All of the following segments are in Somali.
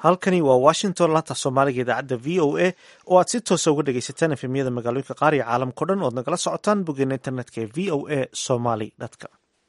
halkani waa washington laanta soomaaliga idaacadda v o a oo aad si toosa uga dhegaysataan efemyada magaalooyinka qaar iyo caalamkao dhan oad nagala socotaan boggeena internetka ee v o a somaly com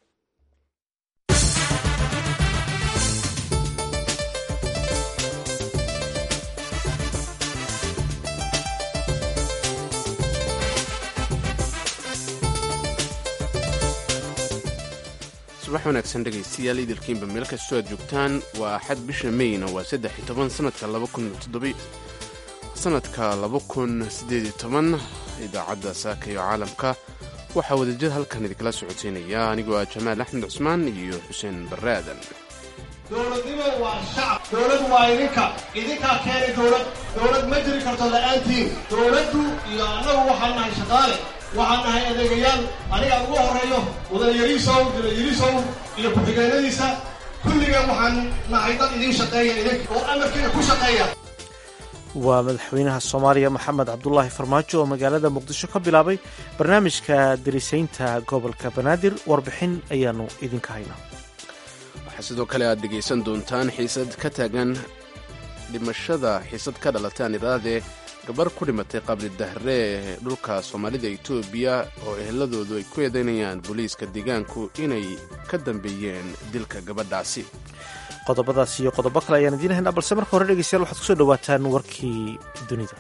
subax wanaagsan dhegaystayaal idilkiinba meel kastoo aad joogtaan waa axad bisha meyna waa saddex iyo toban sanadka laba kun toddoba sanadka laba kun siddeed iyo toban idaacadda saaka iyo caalamka waxaa wadajir halkan idinkala socodsiinaya anigoo ah jamaal axmed cusmaan iyo xuseen barre aadan dowladnimo waa shacab dowlad waa idinka idinkaa keenay dowlad dowlad ma jiri karto la'aantiin dowladdu iyo annagu waxaan nahay shaqaale waxaan nahay adeegayaal aniga ugu horreeyo mudane yariisow dila yariisow iyo ku-xigeenadiisa kulligeen waxaan nahay dad idiin shaqeeya idinka oo amarkiina ku shaqeeya waa madaxweynaha soomaaliya maxamed cabdulaahi farmaajo oo magaalada muqdisho ka bilaabay barnaamijka darisaynta gobolka banaadir warbixin ayaanu idinka haynaa waxaa sidoo kale aad dhegaysan doontaan xiisad ka taagan dhimashada xiisad ka dhalataan iraadee gabar ku dhimatay qabri dahre ee dhulka soomaalida etoobiya oo eheladoodu ay ku eedaynayaan booliiska deegaanku inay ka dambeeyeen dilka gabadhaasi qodobadaas iyo qodobo kale ayaan idiin haynaa balse marka hore dhegeystayaal waxaad kusoo dhawaataan warkii dunida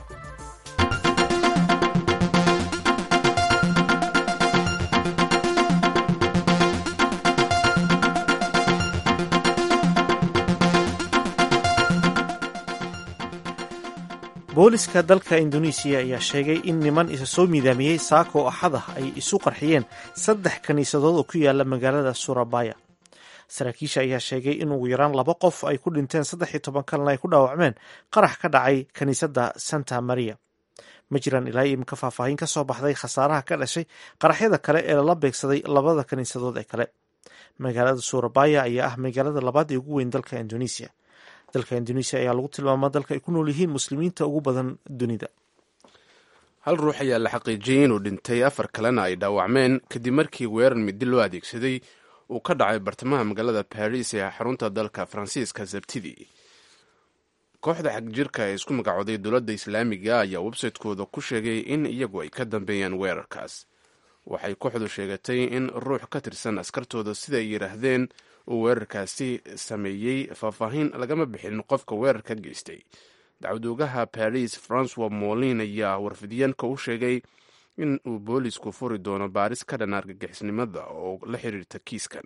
booliska dalka indonesiya ayaa sheegay in niman isa soo miidaamiyey saako oo axad ah ay isu qarxiyeen saddex kiniisadood oo ku yaala magaalada surabaya saraakiisha ayaa sheegay in ugu yaraan laba qof ay ku dhinteen saddex iyo toban kalena ay ku dhaawacmeen qarax ka dhacay kiniisadda santa maria ma jiraan ilaa imika faahfaahin ka soo baxday khasaaraha ka dhashay qaraxyada kale ee lala beegsaday labada kiniisadood ee kale magaalada surabaya ayaa ah magaalada labaad ee ugu weyn dalka indonesia dalka indonesia ayaa lagu tilmaamaa dalka ay ku nool yihiin muslimiinta ugu badan dunida hal ruux ayaa la xaqiijiyey inuu dhintay afar kalena ay dhaawacmeen kadib markii weerar midi loo adeegsaday uu ka dhacay bartamaha magaalada baris ee xarunta dalka faransiiska sabtidii kooxda xagjirka ee isku magacooday dowladda islaamiga ayaa websaytekooda ku sheegay in iyagu ay ka dambeeyaan weerarkaas waxay kooxdu sheegatay in ruux ka tirsan askartooda sida ay yidhaahdeen uu weerarkaasi sameeyey faahfaahin lagama bixin qofka weerarka geystay dacwadoogaha baris francois molin ayaa warfidyaanka u sheegay in uu boolisku furi doono baaris ka dhan argagixisnimada oo la xiriirta kiiskan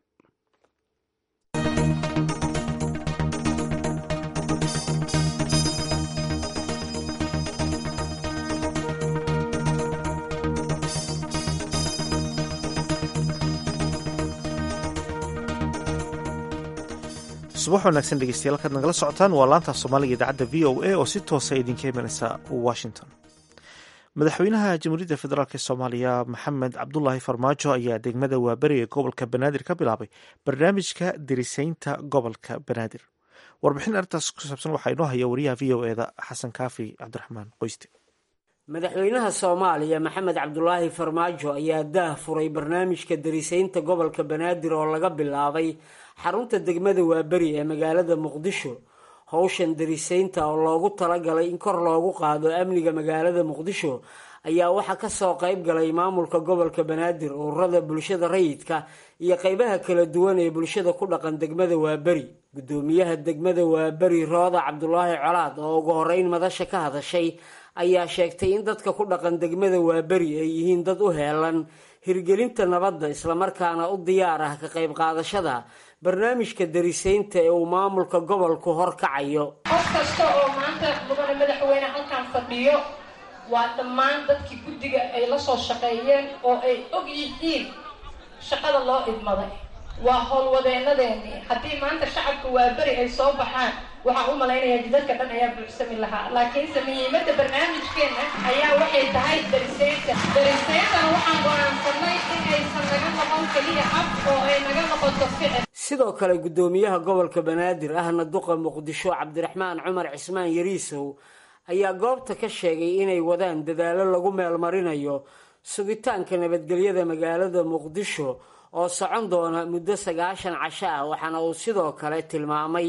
subax wanaagsan dhegeystayaal halkaad nagala socotaan waa laanta soomaaliga idaacadda v o a oo si toosa idinka imanaysa washington madaxweynaha jamhuuriyadda federaalk soomaaliya maxamed cabdulaahi farmaajo ayaa degmada waaberi ee gobolka banaadir ka bilaabay barnaamijka dirisaynta gobolka banaadir warbixin arrintaas ku saabsan waxaa inoo haya wariyaha v o eda xasan kaafi cabdiraxmaan qoyste madaxweynaha soomaaliya maxamed cabdulaahi farmaajo ayaa daah furay barnaamijka darisaynta gobolka banaadir oo laga bilaabay xarunta degmada waaberi ee magaalada muqdisho howshan darisaynta oo loogu talagalay in kor loogu qaado amniga magaalada muqdisho ayaa waxaa kasoo qayb galay maamulka gobolka banaadir ururada bulshada rayidka iyo qeybaha kala duwan ee bulshada ku dhaqan degmada waaberi gudoomiyaha degmada waaberi rooda cabdulaahi colaad oo ugu horeyn madasha ka hadashay ayaa sheegtay in dadka ku dhaqan degmada waaberi ay yihiin dad u heelan hirgelinta nabadda islamarkaana u diyaar ah ka qayb qaadashada barnaamijka darisaynta ee uu maamulka gobolku horkacayo qof kasta oo maanta mudane madaxweyne halkan fadhiyo waa dhammaan dadkii guddiga ay la soo shaqeeyeen oo ay og yihiin shaqada loo idmaday waa howlwadeenadeennii haddii maanta shacabka waaberi ay soo baxaan waxaan u malaynayaa jidadka dhan ayaa buuxsami lahaa laakiinse muhiimadda barnaamijkeenna ayaa waxay tahay darisaynta darisayntana waxaan go-aansanay in aysan naga noqon keliya af oo ay naga noqoto ficil sidoo kale gudoomiyaha gobolka banaadir ahna duqa muqdisho cabdiraxmaan cumar cismaan yariisow ayaa goobta ka sheegay inay wadaan dadaalo lagu meelmarinayo sugitaanka nabadgelyada magaalada muqdisho oo socon doona muddo sagaashan casho ah waxaana uu sidoo kale tilmaamay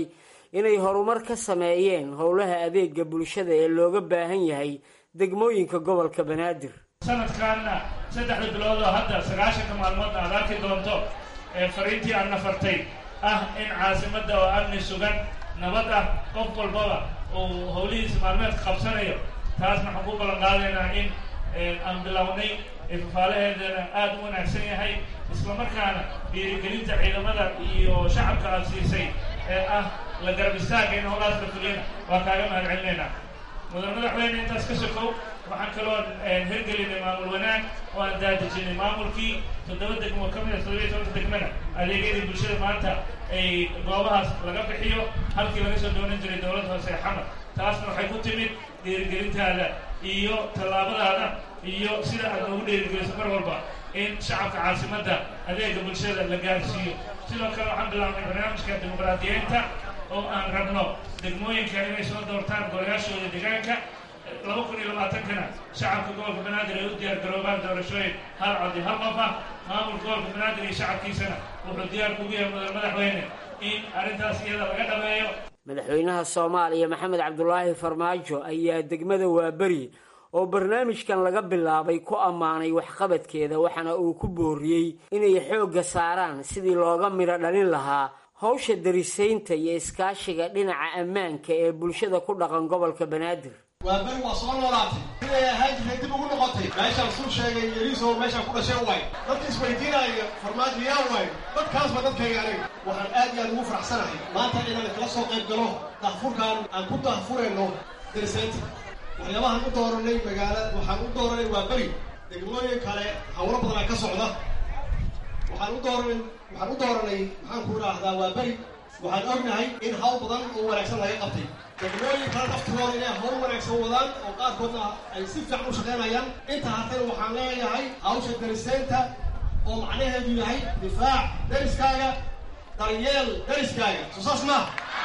inay horumar ka sameeyeen howlaha adeega bulshada ee looga baahan yahay degmooyinka gobolka banaadir sanadkaanna saddexda bilood oo hadda sagaashanka maalmoodna aad arki doonto ee fariintii aadna fartay ah in caasimadda oo amni sugan nabad ah qof walbaba uu howlihiisa maalmeedka qabsanayo taasna waxaan ku ballan qaadaynaa in aan bilownay fafaalaheedana aada u wanaagsan yahay islamarkaana dhiirigelinta ciidamada iyo shacabka aada siisay ee ah la garab istaaga in howlahaas la fuliyana waa kaaga mahad celinaynaa mudan madaxweyne intaas ka sokow waxaan kaloo hirgelinay maamul wanaag oo aan daadejinay maamulkii toddoba degmo ka mid a toddobiya tobanka degmana adeegyadii bulshada maanta ay goobahaas laga bixiyo halkii laga soo doonan jiray dowlad hoose xamar taasna waxay ku timid dhiirigelintaada iyo tallaabadaada iyo sida aad noogu dhiirigeliso mar walba in shacabka caasimadda adeega bulshada la gaarsiiyo sidoo kale waxaan bilaabnay barnaamijka dimuqraadiyeynta oo aan rabno degmooyinka inay soo doortaan golayaashooda deegaanka laba kun iyo labaatankana shacabka gobolka banaadir ay u diyaar garoobaan doorashooyin hal cod iyo hal qof ah maamulka gobolka banaadir iyo shacabkiisana wuxuu diyaar kugu yahay mudan madaxweyne in arrintaas iyada laga dhameeyo madaxweynaha soomaaliya maxamed cabdulaahi farmaajo ayaa degmada waaberi oo barnaamijkan laga bilaabay ku ammaanay waxqabadkeeda waxaana uu ku booriyey inay xoogga saaraan sidii looga midho dhalin lahaa howsha darisaynta iyo iskaashiga dhinaca ammaanka ee bulshada ku dhaqan gobolka banaadir waa beri waa soo noolaatay siday ahaan jirtay dib ugu noqotay meeshaan suu sheegay yariisow meeshaan ku dhashay waay dadka isweydiinaayo farmaajo yaa waay dadkaasba dadkayga aniga waxaan aad iyo aad ugu faraxsanahay maanta inaan kala soo qayb galo dahfurkaan aan ku dahfurayno darisaynta waxyaabahaan u dooranay magaala waxaan u dooranay waa beri degmooyin kale hawlo badanaa ka socda waxaan u dooranay waxaan u dooranay maxaan ku idhaahdaa waa beri waxaan ognahay in hawl badan oo wanaagsan laga qabtay degmooyin kale naftigooda inay hawl wanaagsan wadaan oo qaarkoodna ay si fiican u shaqaynayaan inta hartana waxaan leeyahay hawsha dariseynta oo macnaheedu yahay difaac dariskaaga daryeel dariskaaga soo saas maaha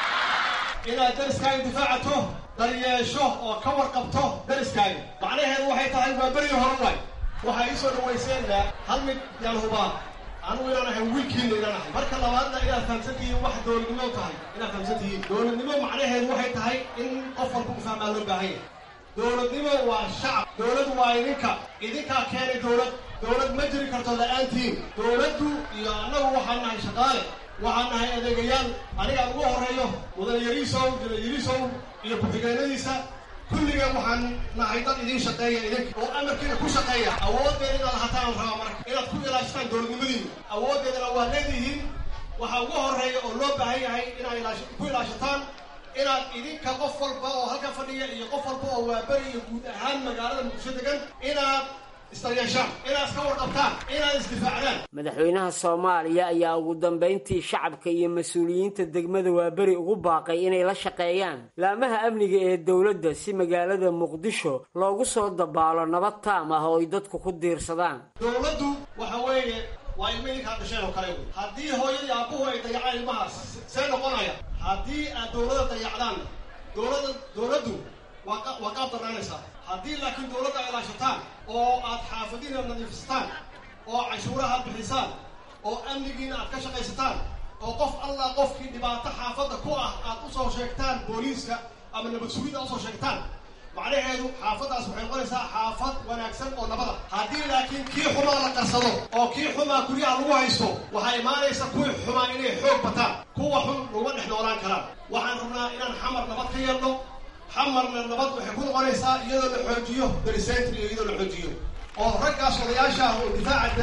inaad dariskaaga difaacato daryeesho oo ka warqabto dariskaaga macnaheedu waxay tahay waa berigii hore waay waxaa ii soo dhawayseenna hal mid yaan hubaa anugu inaan ahay wiilkiina inaan ahay marka labaadna inaad fahamsantihiin wax dowladnimo tahay inaad fahamsantihiin dowladnimo macnaheedu waxay tahay in qof walba u fahmaa loo baahan yahay dowladnimo waa shacab dowlad waa idinka idinkaa keenay dowlad dowlad ma jiri karto la-aantiin dowladdu iyo annagu waxaan nahay shaqaale waxaan nahay adeegayaal anigaan ugu horeeyo mudan yariisow jila yariisow iyo ku-xigeenadiisa kulliga waxaan nahay dad idiin shaqeeya idinka oo amarkiina ku shaqeeya awooddeeda inaad lahataan rabaa marka inaad ku ilaashataan dowladnimadiina awooddeedana waa leedihiin waxaa ugu horeeya oo loo baahan yahay inaad ku ilaashataan inaad idinka qof walba oo halka fadhiya iyo qof walba oo waaberi iyo guud ahaan magaalada muqdisho degan inaad isdaryeeshaan inaad iska warqabtaan inaad isdifaacdaan madaxweynaha soomaaliya ayaa ugu dambayntii shacabka iyo mas-uuliyiinta degmada waaberi ugu baaqay inay la shaqeeyaan laamaha amniga ee dowladda si magaalada muqdisho loogu soo dabaalo nabad taam ah oo ay dadku ku diirsadaan dowladdu waxa weeye waa ilma idinkaa dhasheen oo kale wey haddii hooyadii aabbuhu ay dayacaan ilmahaas see noqonaya haddii aad dowladda dayacdaan dowladda dowladdu waa waa qaab darnaanaysaa haddii laakiin dowladda ay ilaashataan oo aad xaafadiina nadiifisataan oo canshuuraha bixisaan oo amnigiina aad ka shaqaysataan oo qof allah qofkii dhibaato xaafadda ku ah aad u soo sheegtaan booliiska ama nabad sugidda usoo sheegtaan macnaheedu xaafaddaas waxay noqonaysaa xaafad wanaagsan oo nabada haddii laakiin kii xumaa la qarsado oo kii xumaa guryaha lagu haysto waxaa imaanaysa kuwii xumaa inay xoog bataan kuwa xun laguma dhex noolaan karaan waxaan rabnaa inaan xamar nabad ka yeelno xamarna nabad waxay ku noqonaysaa iyadoo la xoojiyo darisaynta iyo iyadoo la xoojiyo oo raggaas odayaasha ah oo difaaca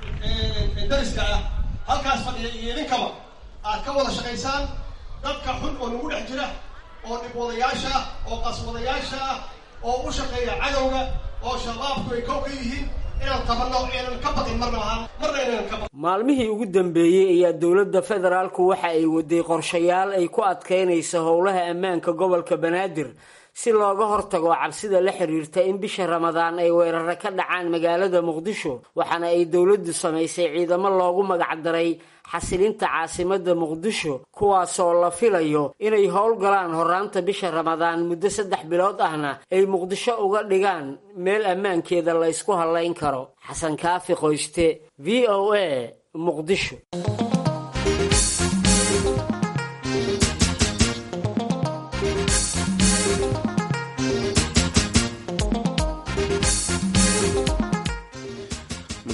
dariska ah halkaas fadhiya iyo idinkaba aad ka wada shaqaysaan dadka xun oo nagu dhex jira oo dhibwadayaasha ah oo qaswadayaasha ah oo u shaqeeya cadowga oo shabaabku ay kow ka yihiin inaan qabanno aynan ka baqin marna ahaan marna inaynan ka baqin maalmihii ugu dambeeyey ayaa dowladda federaalku waxa ay waday qorshayaal ay ku adkaynayso howlaha ammaanka gobolka banaadir si looga hortago cabsida la xiriirta in bisha ramadaan ay weeraro ka dhacaan magaalada muqdisho waxaana ay dowladdu samaysay ciidamo loogu magacdaray xasilinta caasimada muqdisho kuwaasoo la filayo inay howlgalaan horaanta bisha ramadaan muddo saddex bilood ahna ay muqdisho uga dhigaan meel ammaankeeda la ysku hallayn karo xasan kaafi qoyste v o a muqdisho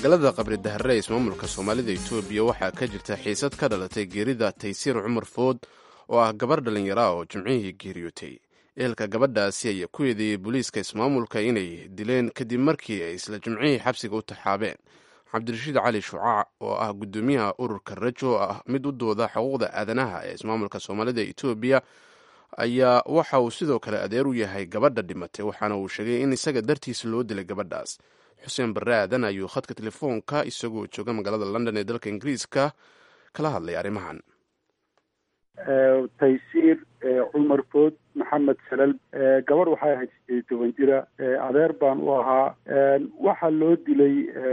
magaalada qabri dahare ee ismaamulka soomaalida etoobiya waxaa ka jirta xiisad ka dhalatay geerida taysiir cumar food oo ah gabar dhallinyara oo jimcihii geeriyootay ehelka gabadhaasi ayaa ku eedeeyey booliiska ismaamulka inay dileen kadib markii ay isla jimcihii xabsiga u taxaabeen cabdirashiid cali shucaac oo ah guddoomiyaha ururka rajo oo ah mid u dooda xuquuqda aadanaha ee ismaamulka soomaalida etoobiya ayaa waxa uu sidoo kale adeer u yahay gabadha dhimatay waxaana uu sheegay in isaga dartiisa loo dilay gabadhaas xuseen barre aadan ayuu khadka telefoonka isagoo jooga magaalada london ee dalka ingiriiska kala hadlay arrimahan taysiir cumar food maxamed salal gabarh waxay ahayd sideed toban jira adeer baan u ahaa waxaa loo dilay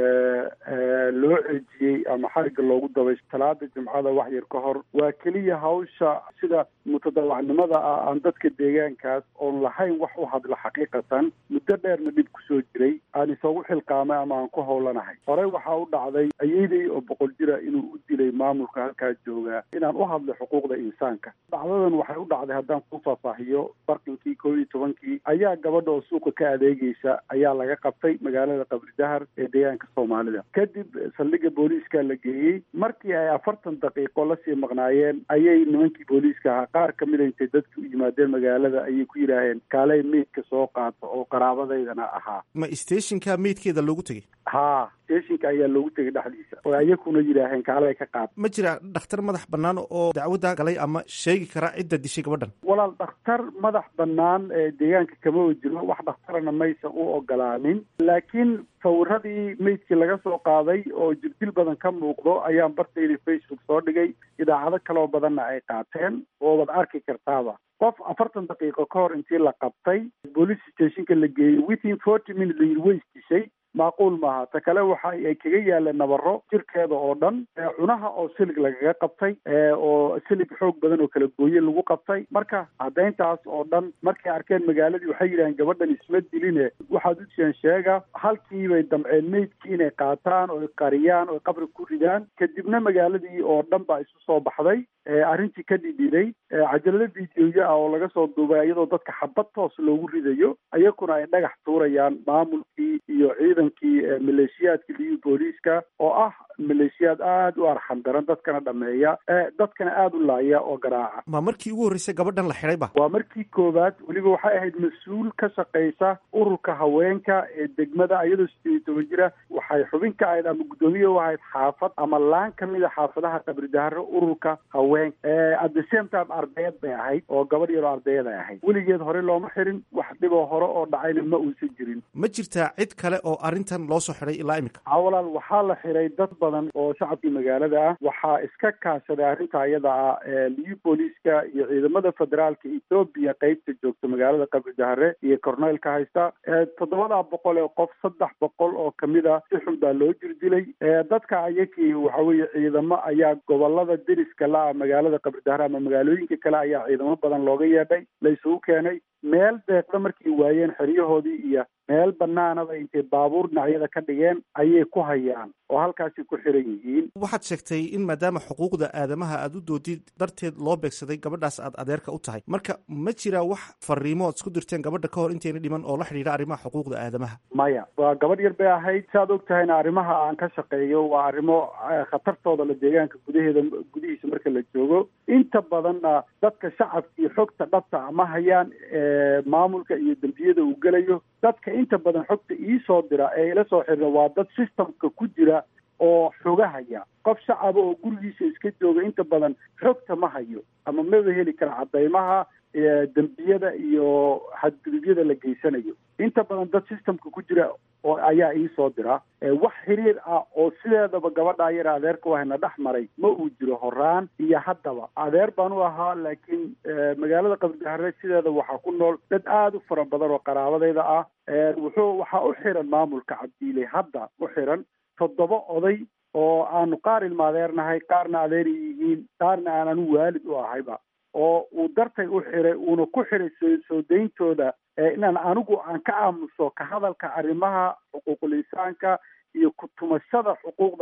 loo ceejiyey ama xariga loogu dabay talaada jimcada wax yar ka hor waa keliya hawsha sida mutadawacnimada ah aan dadka deegaankaas oon lahayn wax u hadla xaqiiqatan muddo dheerna dhib kusoo jiray aan isagu xilqaamay ama aan ku howlanahay horey waxaa u dhacday ayeydey oo boqol jira inuu u dilay maamulka halkaa joogaa inaan u hadlo xuquuqda insaanka dhacdadan waxay u dhacday haddaan ku faahfaahiyo barqinkii koob iyo tobankii ayaa gabadha oo suuqa ka adeegeysa ayaa laga qabtay magaalada qabri dahar ee deegaanka soomaalida kadib saldhigga booliiska la geeyey markii ay afartan daqiiqo lasii maqnaayeen ayay nimankii booliiska ahaa qaar kamid a intay dadki u yimaadeen magaalada ayay ku yidhaaheen kaaley meydka soo qaato oo qaraabadaydana ahaa ma stationka meydkeeda loogu tegey haa stationka ayaa loogu tegay dhexdiisa oo ayakuna yidhaaheen kaaley ka qaad ma jira dhakhtar madax bannaan oo dacwadda galay ama sheegi kara cidda dishay gabadhan walaal dhakhtar madax bannaan ee deegaanka kama jiro wax dhakhtarana maysan u ogolaanin laakiin sawiradii meydkii laga soo qaaday oo jirdil badan ka muuqdo ayaan bartayda facebook soo dhigay idaacado kaloo badanna ay qaateen oobaad arki kartaaba qof afartan daqiiqo ka hor intii la qabtay boolice stationka la geeyey within forty minute la yidhi way isdishay macquul maaha ta kale waxa ay kaga yaaleen nabaro jirkeeda oo dhan cunaha oo silig lagaga qabtay oo silig xoog badan oo kala gooye lagu qabtay marka caddayntaas oo dhan markay arkeen magaaladii waxay yidhaheen gabadhan isma diline waxaad u jeen sheega halkii bay damceen meydkii inay qaataan oo qariyaan oo qabri ku ridaan kadibna magaaladii oo dhan baa isu soo baxday arrintii ka dhidhiday cajalado videoya ah oo laga soo duubay iyadoo dadka xabad toos loogu ridayo iyakuna ay dhagax tuurayaan maamulkii iyo ciidankii maleeshiyaadka liyu booliiska oo ah maleeshiyaad aada u arxan daran dadkana dhameeya dadkana aada u laaya oo garaaca ma markii ugu horreysay gabadhan la xidhay ba waa markii koowaad weliba waxay ahayd mas-uul ka shaqaysa ururka haweenka ee degmada iyadoo sideed iyo toban jira waxay xubin ka ahayd ama guddoomiye u ahayd xaafad ama laan kamid a xaafadaha qabri daharo ururka haweenka at the same time ardayad bay ahayd oo gabadh yaroo ardayad ay ahayd weligeed hore looma xirin wax dhiboo hore oo dhacayna ma uusan jirin ma jirtaa cid kale oo arrintan loo soo xidhay ilaa imika walaal waxaa la xiray dad badan oo shacabkii magaalada ah waxaa iska kaashaday arrinta iyada ah liyu booliiska iyo ciidamada federaalka ethoobiya qeybta joogta magaalada qabri dahare iyo corneylka haysta toddobadaa boqol ee qof saddex boqol oo kamid a si xun baa loo jirdilay dadka ayakii waxa weeye ciidamo ayaa gobolada deriska la ah magaalada qabri dahare ama magaalooyinka kale ayaa ciidamo badan looga yeedhay la isugu keenay meel deeqda markay waayeen xeryahoodii iyo meel banaanaba intay baabuur dhinacyada ka dhigeen ayay ku hayaan oo halkaasi ku xiran yihiin waxaad sheegtay in maadaama xuquuqda aadamaha aada u doodid darteed loo beegsaday gabadhaas aad adeerka u tahay marka ma jiraa wax fariimo oad isku dirteen gabadha ka hor intayna dhiman oo la xidhiidha arrimaha xuquuqda aadamaha maya waa gabadh yar bay ahayd si aad og tahayna arrimaha aan ka shaqeeyo waa arrimo khatartooda la deegaanka gudaheeda gudihiisa marka la joogo inta badanna dadka shacabkii xogta dhabta ama hayaan maamulka iyo dembiyada uu gelayo dadka inta badan xogta iisoo dira ee ila soo xirira waa dad systemka ku jira oo xogahaya qof shacaba oo gurigiisa iska jooga inta badan xogta ma hayo ama maba heli kara cadaymaha dembiyada iyo xadgudubyada la geysanayo inta badan dad systemka ku jira oo ayaa iisoo dira wax xiriir ah oo sideedaba gabadha yar adeerka wahayna dhex maray ma uu jiro horaan iyo haddaba adeer baan u ahaa laakiin magaalada qabridahare sideeda waxaa ku nool dad aada u fara badan oo qaraabadayda ah wuxuu waxaa u xiran maamulka cabdiile hadda u xiran toddoba oday oo aanu qaar ilma adeernahay qaarna adeer yihiin qaarna aanan waalid u ahayba oo uu dartay u xiray uuna ku xiray soo soo dayntooda inaan anigu aan ka aamuso ka hadalka arrimaha xuquuqul insaanka iyo ku tumashada xuquuqda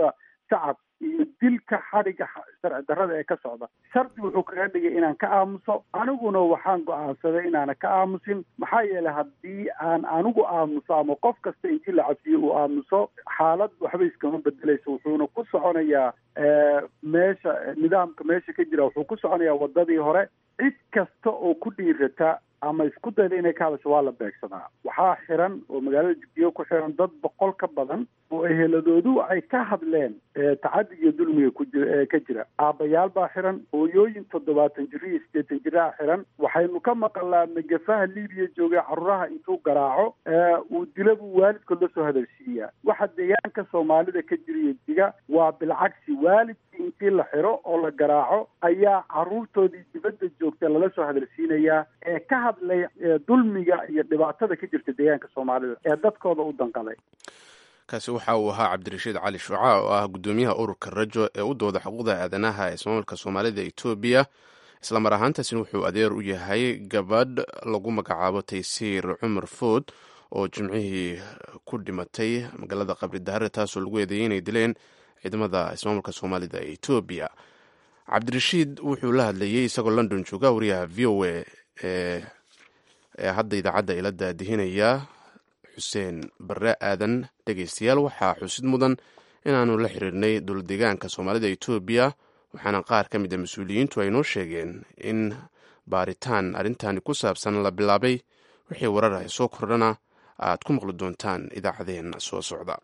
shacab iyo dilka xadhigga sharci darrada ee ka socda shardi wuxuu kaga dhigay inaan ka aamuso aniguna waxaan go-aansaday inaana ka aamusin maxaa yeelay haddii aan anigu aamuso ama qof kasta intii la cabsiyo uu aamuso xaalad waxba iskama bedelayso wuxuuna ku soconayaa meesha nidaamka meesha ka jira wuxuu ku soconayaa wadadii hore cid kasta oo ku dhiirata ama isku dayda inay ka hadasho waa la beegsadaa waxaa xiran oo magaalada jigjiga ku xiran dad boqol ka badan oo eheladoodu ay ka hadleen tacadiga iyo dulmiga kujir ka jira aabbayaal baa xiran hooyooyin toddobaatan jiro iyo siddeetan jiraa xiran waxaynu ka maqalnaa magafaha libiya joogay caruuraha intuu garaaco uu dila buu waalidkood la soo hadalsiiyaa waxa deegaanka soomaalida ka jiriyo diga waa bilcagsi waalidkii intii la xiro oo la garaaco ayaa caruurtoodii dibadda joogta lala soo hadalsiinayaa ee ka hadlay dulmiga iyo dhibaatada ka jirta deegaanka soomaalida ee dadkooda u danqaday kaasi waxa uu ahaa cabdirashiid cali shuuca oo ah guddoomiyaha ururka rajo ee u dooda xuquuqda aadanaha ee ismaamulka soomaalida etoobiya islamar ahaantaasina wuxuu adeer u yahay gabadh lagu magacaabo taysiir cumar food oo jimcihii ku dhimatay magaalada qabri dahare taasoo lagu eedeeyey inay dileen ciidamada ismaamulka soomaalida ee etoobiya cabdirashiid wuxuu la hadlayey isagoo london jooga wariyaha v o a ee hadda idaacadda ila daadihinaya xuseen bare aadan dhegeystayaal waxaa xusid mudan inaanu la xiriirnay dowlad deegaanka soomaalida etoobiya waxaana qaar ka mid a mas-uuliyiintu ay noo sheegeen in baaritaan arrintani ku saabsan la bilaabay wixii warar ah soo kordhana aad ku maqli doontaan idaacadeena soo socda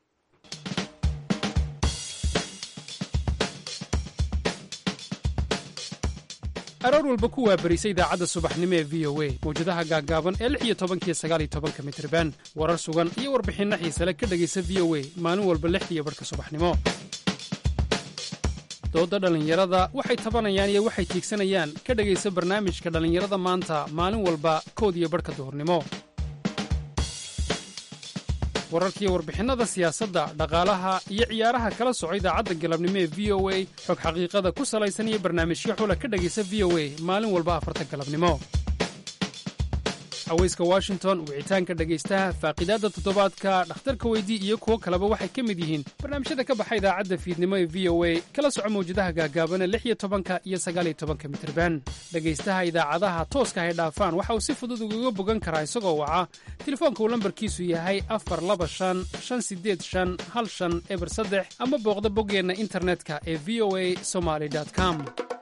aroor walba ku waabarisa idaacadda subaxnimo ee v o a mawjadaha gaaggaaban ee lix iyo tobankiyo sagaal iyo tobanka mitriban warar sugan iyo warbixinno xiisale ka dhegaysa v o a maalin walba lixdiiyo barhka subaxnimo doodda dhallinyarada waxay tabanayaan iyo waxay tiigsanayaan ka dhegaysa barnaamijka dhallinyarada maanta maalin walba kood iyo barhka duhurnimo wararkiiyo warbixinnada siyaasadda dhaqaalaha iyo ciyaaraha kala soco idaacadda galabnimo ee v o a xog xaqiiqada ku salaysan iyo barnaamijyo xula ka dhegaysa v o a maalin walba afarta galabnimo haweyska washington wicitaanka dhegaystaha faaqidaadda toddobaadka dhakhtarka weydii iyo kuwo kaleba waxay ka mid yihiin barnaamijyada ka baxa idaacadda fiidnimo ee v o a kala soco mawjadaha gaagaabana lix iyo tobanka iyo sagaal iyo tobanka mitriban dhegaystaha idaacadaha tooska hay dhaafaan waxa uu si fudud ugaga bogan karaa isagoo waca telefoonka uu lambarkiisu yahay afar laba shan shan sideed shan hal shan eber saddex ama booqda boggeenna internetka ee v o a somaly com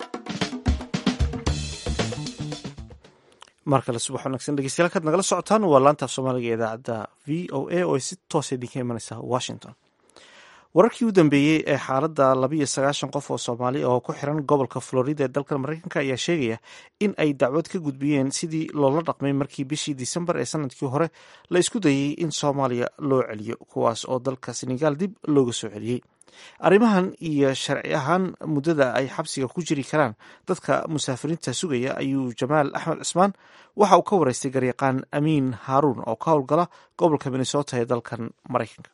mar kale subax wanaagsan dhegeystayaal kaad nagala socotaan waa laantaaf soomaaliga ee idaacadda v o a oo si toosa idinka imanaysa washington wararkii u dambeeyey ee xaaladda labiiyo sagaashan qof oo soomaali oo ku xiran gobolka florida ee dalka mareykanka ayaa sheegaya in ay dacwad ka gudbiyeen sidii loola dhaqmay markii bishii disembar ee sanadkii hore la isku dayey in soomaaliya loo celiyo kuwaas oo dalka senegaal dib looga soo celiyey arrimahan iyo sharci ahaan muddada ay xabsiga ku jiri karaan dadka musaafiriinta sugaya ayuu jamaal axmed cismaan waxa uu ka wareystay garyaqaan amiin haaruun oo ka howlgala gobolka minnesota ee dalkan maraykanka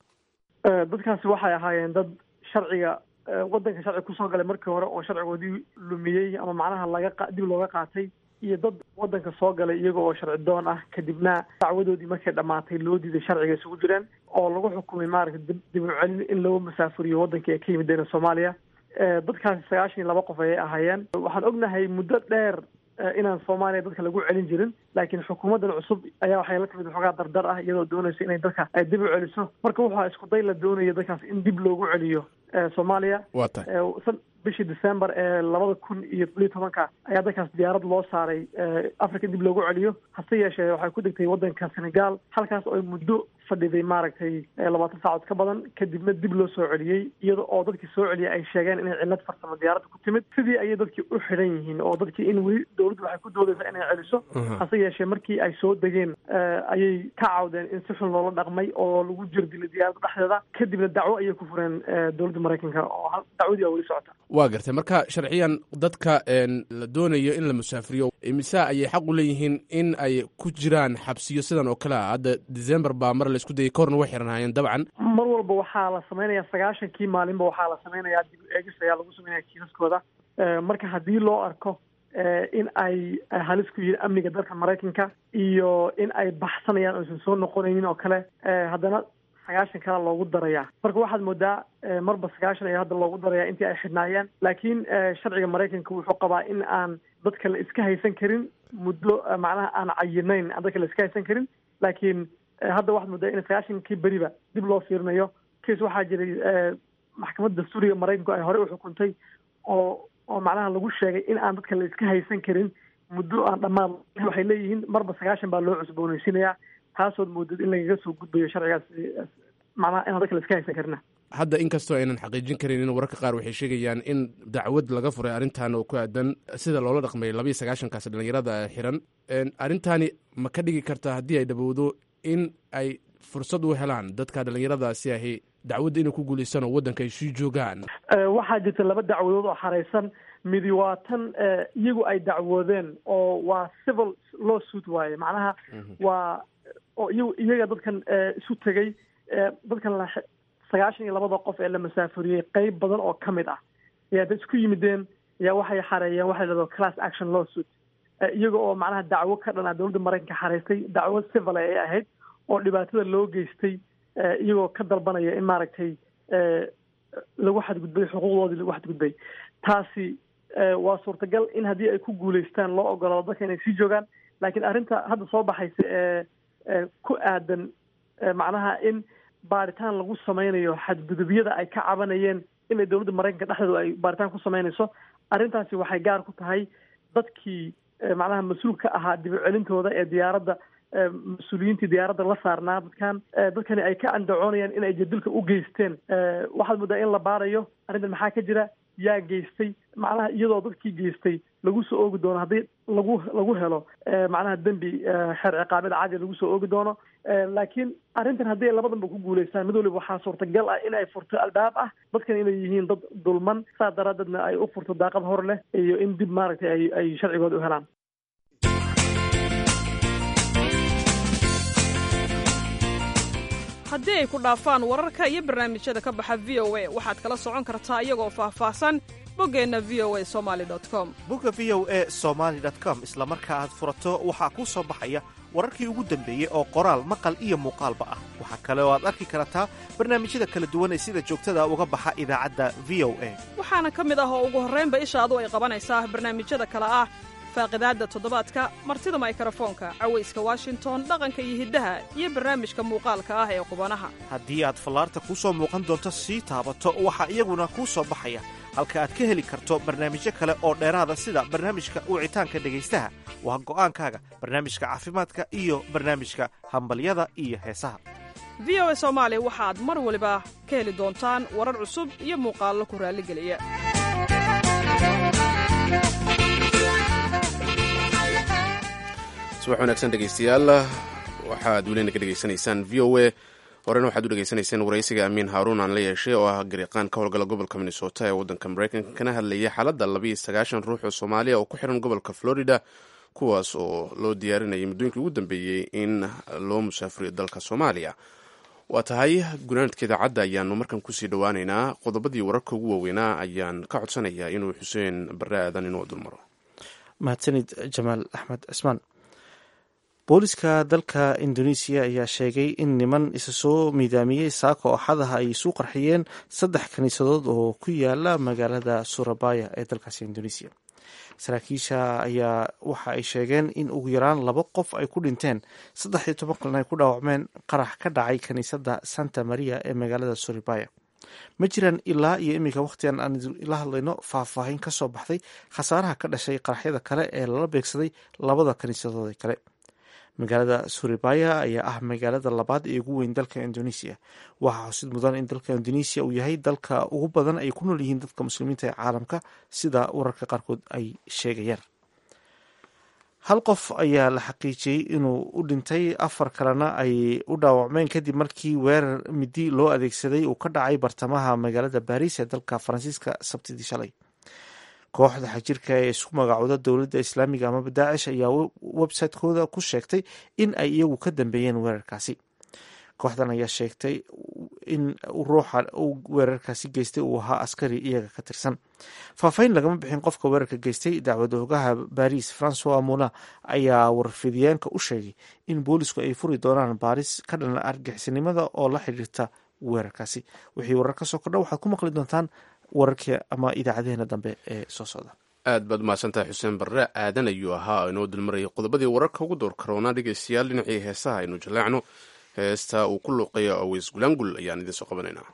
dadkaasi waxay ahaayeen dad sharciga waddanka sharci kusoo galay markii hore oo sharcigoodii lumiyey ama macnaha laga dib looga qaatay iyo dad waddanka soo galay iyaga oo sharci doon ah kadibna dacwadoodii markay dhammaatay loo diiday sharciga isugu jireen oo lagu xukumay maaragtay dib u celin in loo masaafuriyo waddankii ay ka yimideen soomaaliya dadkaasi sagaashan iyo laba qof ayay ahaayeen waxaan ognahay muddo dheer inaan soomaaliya dadka lagu celin jirin laakiin xukuumaddan cusub ayaa waxay la timid waxoogaa dardar ah iyadoo doonaysa inay dadka ay dib u celiso marka waxaa isku day la doonayo dadkaas in dib loogu celiyo soomaaliya waa tahay bishii december ee labada kun iyo toddobiyo tobanka ayaa dadkaas diyaarad loo saaray africa dib loogu celiyo hase yeeshee waxay ku degtay waddanka senegal halkaas oo ay muddo fadhiday maaragtay labaatan saacood ka badan kadibna dib loo soo celiyey iyada oo dadkii soo celiyay ay sheegeen inay cillad farsamo diyaaradda ku timid sidii ayay dadkii u xidhan yihiin oo dadkii in weli dowladdu waxay ku doodaysaa inay celiso hase yeeshee markii ay soo degeen ayay ka cawdeen in si xun loola dhaqmay oo lagu jirdilay diyaaradda dhexdeeda kadibna dacwo ayay ku fureen dowladda maraykanka oo dacwadii aa weli socota waa gartay marka sharciyan dadka la doonayo in la musaafiriyo mise ayay xaq u leeyihiin in ay ku jiraan xabsiyo sidan oo kale ah hadda december baa mar laisku dayay kahorna way xiranhaayeen dabcan mar walba waxaa la samaynayaa sagaashankii maalinba waxaa la samaynayaa dib eegis ayaa lagu samaynaya kiisaskooda marka haddii loo arko in ay halis ku yihiin amniga dalka maraykanka iyo in ay baxsanayaan oysan soo noqonaynin oo kale haddana sagaashan kale loogu darayaa marka waxaad moodaa marba sagaashan ayaa hadda loogu darayaa intii ay xidhnaayeen laakiin sharciga maraykanka wuxuu qabaa in aan dadka la iska haysan karin muddo macnaha aan cayinayn aan dadka la iska haysan karin laakiin hadda waxaad moodaa in sagaashankii beriba dib loo fiirinayo case waxaa jiray maxkamadda dastuuriga maraykanku ay horey u xukuntay oo oo macnaha lagu sheegay in aan dadka la iska haysan karin muddo aan dhammaan waxay leeyihiin marba sagaashan baa loo cusboonaysiinayaa taasood moodid in lagaga soo gudbayo sharcigaas macnaha inaan dadka la iska haysan karina hadda inkastoo aynan xaqiijin karin in wararka qaar waxay sheegayaan in dacwad laga furay arrintan oo ku aadan sida loola dhaqmay labayo sagaashankaas dhalinyarada xiran arrintaani ma ka dhigi kartaa haddii ay dhawowdo in ay fursad u helaan dadka dhalinyaradaasi ahi dacwadda inay ku guulaystaan oo waddanka ay sii joogaan waxaa jirta laba dacwadood oo xaraysan midi waa tan iyagu ay dacwoodeen oo waa civil law suit waaye macnaha waa oo iyagu iyaga dadkan isu tegey dadkan la sagaashan iyo labada qof ee la masaafuriyey qeyb badan oo ka mid ah ayaa dad isku yimideen ayaa waxay xareeyeen waxay lahado class action law suit iyaga oo macnaha dacwo ka dhan ah dowladda maraykanka xareystay dacwo civil ay ahayd oo dhibaatada loo geystay iyagoo ka dalbanaya in maaragtay lagu xadgudbay xuquuqdoodii lagu xadgudbay taasi waa suurtagal in haddii ay ku guulaystaan loo ogolaado dadka inay sii joogaan laakiin arrinta hadda soo baxaysa ee ku aadan macnaha in baaritaan lagu sameynayo xadgudubyada ay ka cabanayeen inay dowladda maraykanka dhexdeedu ay baaritaan ku sameynayso arrintaasi waxay gaar ku tahay dadkii macnaha mas-uul ka ahaa dib u celintooda ee diyaaradda mas-uuliyiintii diyaaradda la saarnaa dadkan dadkani ay ka andacoonayaan in ay jadilka u geysteen waxaad moodaa in la baarayo arrintan maxaa ka jira yaa geystay macnaha iyadoo dadkii geystay lagu soo oogi doono haddii lagu lagu helo macnaha dembi xeer ciqaabada caadi lagu soo oogi doono laakiin arrintan haddii ay labadanba ku guulaystaan mid waliba waxaa suurtagal ah in ay furto albaab ah dadkan inay yihiin dad dulman saa daraadeedna ay u furto daaqad hor leh iyo in dib maaragtay ay ay sharcigooda u helaan haddii ay ku dhaafaan wararka iyo barnaamijyada ka baxa v o a waxaad kala socon kartaa iyagoo faahfaahsan boggeenna v o a somali com bogga v o a somaali com isla marka aad furato waxaa kuu soo baxaya wararkii ugu dambeeyey oo qoraal maqal iyo muuqaalba ah waxaa kale oo aad arki kartaa barnaamijyada kala duwan ee sida joogtada uga baxa idaacadda v o a waxaana ka mid ah oo ugu horraynba ishaadu ay qabanaysaa barnaamijyada kale ah faaqidaadda toddobaadka martida maykarafoonka cawayska washington dhaqanka iyo hiddaha iyo barnaamijka muuqaalka ah ee qubanaha haddii aad fallaarta kuu soo muuqan doonto sii taabato waxaa iyaguna kuu soo baxaya halka aad ka heli karto barnaamijyo kale oo dheeraada sida barnaamijka wicitaanka dhegaystaha waa go'aankaaga barnaamijka caafimaadka iyo barnaamijka hambalyada iyo heesaha v o a soomaali waxaad mar waliba ka heli doontaan warar cusub iyo muuqaallo ku raalligeliya subax wanaagsan dhegeystayaal waxaad welina ka dhegeysanaysaan v o a horena waxaad u dhegeysanayseen waraysiga amiin haaruun aan la yeeshay oo ah gariiqaan ka howlgala gobolka minnesota ee waddanka maraykanka kana hadlayay xaaladda labiiyo sagaashan ruux oo soomaaliya oo ku xiran gobolka florida kuwaas oo loo diyaarinayay muddooyinkii ugu dambeeyey in loo musaafuriyo dalka soomaaliya waa tahay gunaanadka idaacadda ayaanu markan kusii dhowaaneynaa qodobadii wararka ugu waaweynaa ayaan ka codsanayaa inuu xuseen barre aadan inuu dulmaro mahadsanid jamaal axmed cismaan booliska dalka indonesiya ayaa sheegay in niman isa soo miidaamiyey saako axadaha ay isu qarxiyeen saddex kiniisadood oo ku yaala magaalada surabaya ee dalkaasi indonesiya saraakiisha ayaa waxa ay sheegeen in ugu yaraan laba qof ay ku dhinteen saddex iyo toban kalna ay ku dhaawacmeen qarax ka dhacay kiniisadda santa maria ee magaalada surabaya ma jiraan ilaa iyo iminka wakhtigan aan la hadlayno faahfaahin ka soo baxday khasaaraha ka dhashay qaraxyada kale ee lala beegsaday labada kiniisadood kale magaalada surabaya ayaa ah magaalada labaad ee ugu weyn dalka indonesiya waxaa xusid mudan in dalka indonesiya uu yahay dalka ugu badan ay ku nool yihiin dadka muslimiinta ee caalamka sida wararka qaarkood ay sheegayaan hal qof ayaa la xaqiijiyey inuu u dhintay afar kalena ay u dhaawacmeen kadib markii weerar midi loo adeegsaday uu ka dhacay bartamaha magaalada baariis ee dalka faransiiska sabtidii shalay kooxda xajirka ee isku magacooda dowladda islaamiga amaba daacish ayaa website-kooda ku sheegtay in ay iyagu ka dambeeyeen weerarkaasi kooxdan ayaa sheegtay in ruuxa uu weerarkaasi geystay uu ahaa askari iyaga ka tirsan faahfaahin lagama bixin qofka weerarka geystay dacwad oogaha baris francois muna ayaa warfidyaanka u sheegay in boolisku ay furi doonaan baaris ka dhan argixisnimada oo la xidhiirta weerarkaasi wixii warar ka soo kordha waxaad ku maqli doontaan wararkii ama idaacadeheena dambe ee soo socda aad baad mahadsantahay xuseen barre aadan ayuu ahaa inoo dulmarayay qodobadii wararka ugu door karoona dhegeystayaal dhinacii heesaha aynu jaleecno heesta uu ku luuqeeya aweys gulaangul ayaan idiin soo qabanaynaa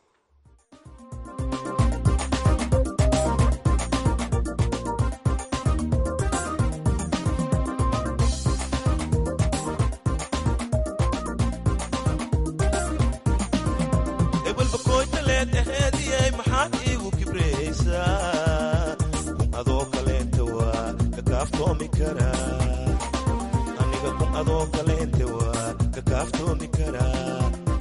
aniga kun adoo kaleente waa ka kaaftoomi karaa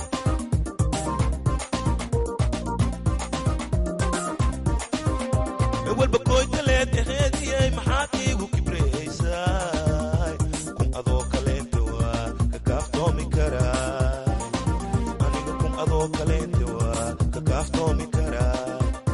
walba koytaleed aheediyay maxaad iigu kibraysaa kun adoo kaleente waa ka kaaftoomi karaa aniga kun adoo kaleente waa ka kaaftoomi karaa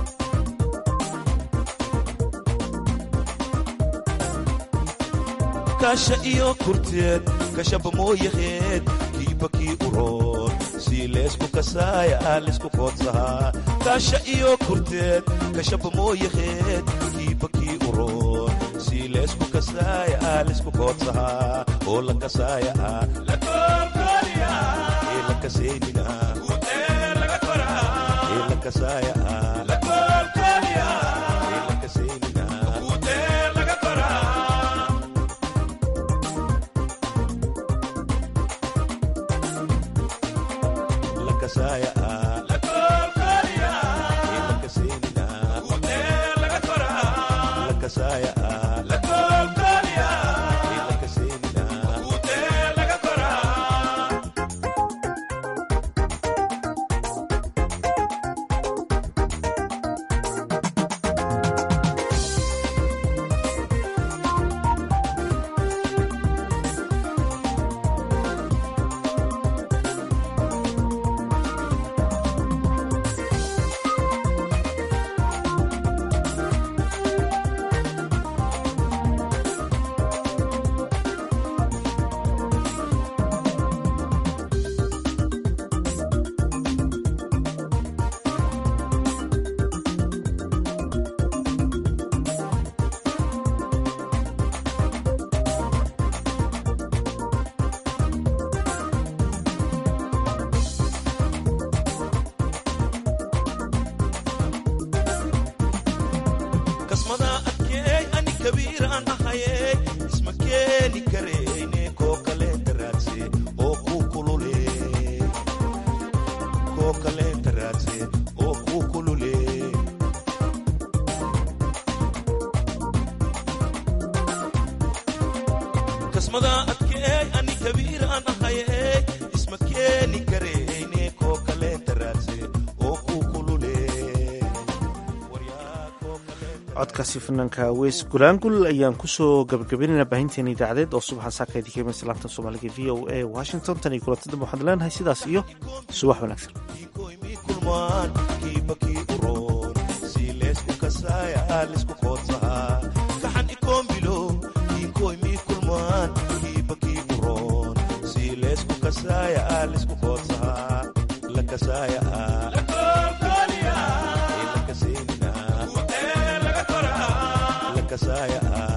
kasha iyo kurteed kashaba mooyaheed kiiba kii uroon sii leesku kasaaya aalisku koodsahaa kasha iyo kurteed kashaba mooyaheed kiiba kii uroon sii leesku kasaaya aalisku koodsahaa oo la kasaaya ah ee la kasaynina ee la kasaaya ah ee la kasaynina codkaasi fanaanka weys gulaangul ayaan kusoo gabagabaynayna baahinteena idaacadeed oo subaxa saaka idinka imaysa laanta soomaaliga v o a washington tan iyo kulantada waxaan leenahay sidaas iyo subax wanaagsan kiiba kii uroon sii leesku kasaaya aalisku koodsahaa kaxan ikoomilo kiinkoy mii kulmaan kiiba kii uroon sii leesku kasaaya aalisku koodsahaa la kasaaya ah ee la kasaynina la kasaaya ah